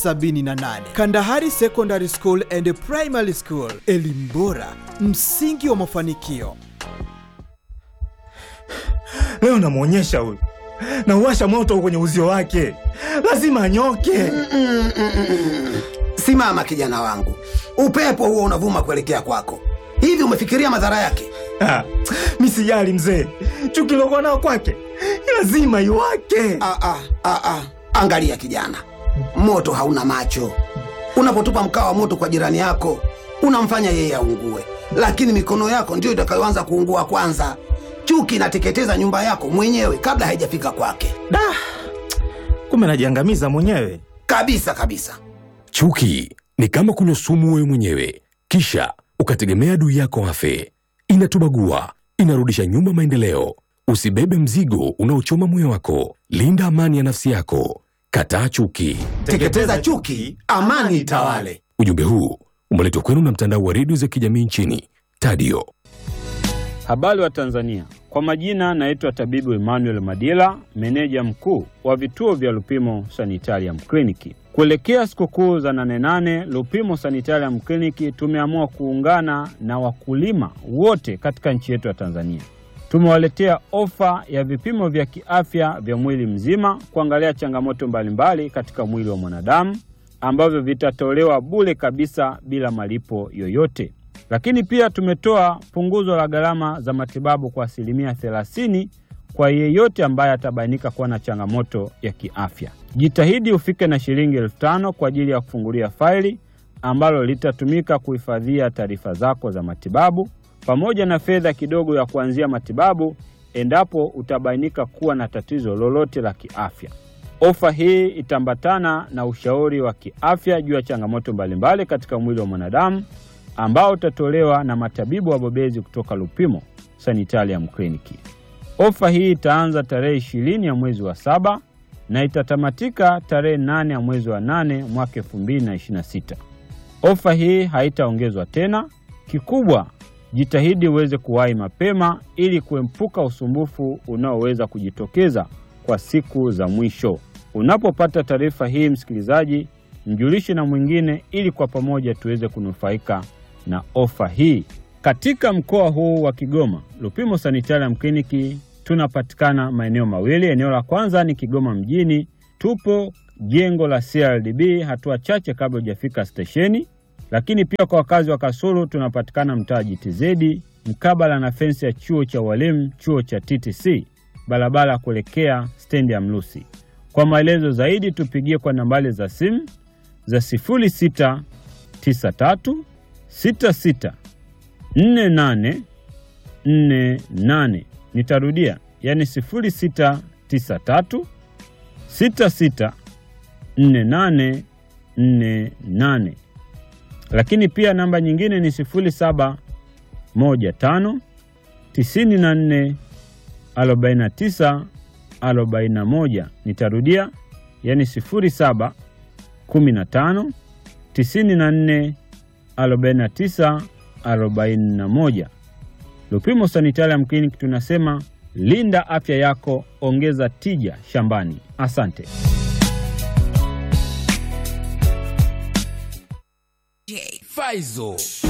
78 Kandahari Secondary School and Primary School, elimu bora, msingi wa mafanikio. Leo namwonyesha huyu, nauwasha moto kwenye uzio wake, lazima anyoke. Simama kijana wangu, upepo huo unavuma kuelekea kwako. Hivi umefikiria madhara yake? Ah, mi sijali mzee, chuki lokuwa nao kwake lazima iwake. Ah, ah, ah, ah. Angalia kijana, moto hauna macho. Unapotupa mkaa wa moto kwa jirani yako, unamfanya yeye aungue, lakini mikono yako ndiyo itakayoanza kuungua kwanza. Chuki inateketeza nyumba yako mwenyewe kabla haijafika kwake, Da, kumbe najiangamiza mwenyewe. kabisa kabisa. Chuki ni kama kunywa sumu wewe mwenyewe, kisha ukategemea adui yako afe. Inatubagua, inarudisha nyuma maendeleo. Usibebe mzigo unaochoma moyo wako. Linda amani ya nafsi yako. Kataa chuki. Teketeza chuki, amani itawale. Ujumbe huu umeletwa kwenu na mtandao wa redio za kijamii nchini Tadio. Habari wa Tanzania, kwa majina naitwa tabibu Emmanuel Madila, meneja mkuu wa vituo vya Lupimo Sanitarium Kliniki. Kuelekea sikukuu za nane nane, Lupimo Sanitarium Kliniki tumeamua kuungana na wakulima wote katika nchi yetu ya Tanzania. Tumewaletea ofa ya vipimo vya kiafya vya mwili mzima kuangalia changamoto mbalimbali katika mwili wa mwanadamu ambavyo vitatolewa bure kabisa bila malipo yoyote. Lakini pia tumetoa punguzo la gharama za matibabu kwa asilimia 30 kwa yeyote ambaye atabainika kuwa na changamoto ya kiafya. Jitahidi ufike na shilingi elfu tano kwa ajili ya kufungulia faili ambalo litatumika kuhifadhia taarifa zako za matibabu pamoja na fedha kidogo ya kuanzia matibabu endapo utabainika kuwa na tatizo lolote la kiafya. Ofa hii itaambatana na ushauri wa kiafya juu ya changamoto mbalimbali katika mwili wa mwanadamu ambao utatolewa na matabibu wabobezi kutoka Lupimo Sanitarium Kliniki. Ofa hii itaanza tarehe ishirini ya mwezi wa saba na itatamatika tarehe nane ya mwezi wa nane mwaka elfu mbili na ishirini na sita. Ofa hii haitaongezwa tena. Kikubwa, jitahidi uweze kuwahi mapema ili kuepuka usumbufu unaoweza kujitokeza kwa siku za mwisho. Unapopata taarifa hii, msikilizaji, mjulishe na mwingine ili kwa pamoja tuweze kunufaika na ofa hii. Katika mkoa huu wa Kigoma, Lupimo Sanitarium Kliniki tunapatikana maeneo mawili. Eneo la kwanza ni Kigoma mjini, tupo jengo la CRDB hatua chache kabla hujafika stesheni. Lakini pia kwa wakazi wa Kasulu tunapatikana mtaa GTZ mkabala na fensi ya chuo cha walimu, chuo cha TTC, barabara kuelekea stendi ya Mlusi. Kwa maelezo zaidi tupigie kwa nambari za simu za 0693 66 48 48. Nitarudia, yani 0693 66 48 48. Lakini pia namba nyingine ni 0715 94 49 41. Nitarudia, yani 07 15 94 49 41. Lupimo Sanitarium Clinic tunasema linda afya yako, ongeza tija shambani. Asante. Faizo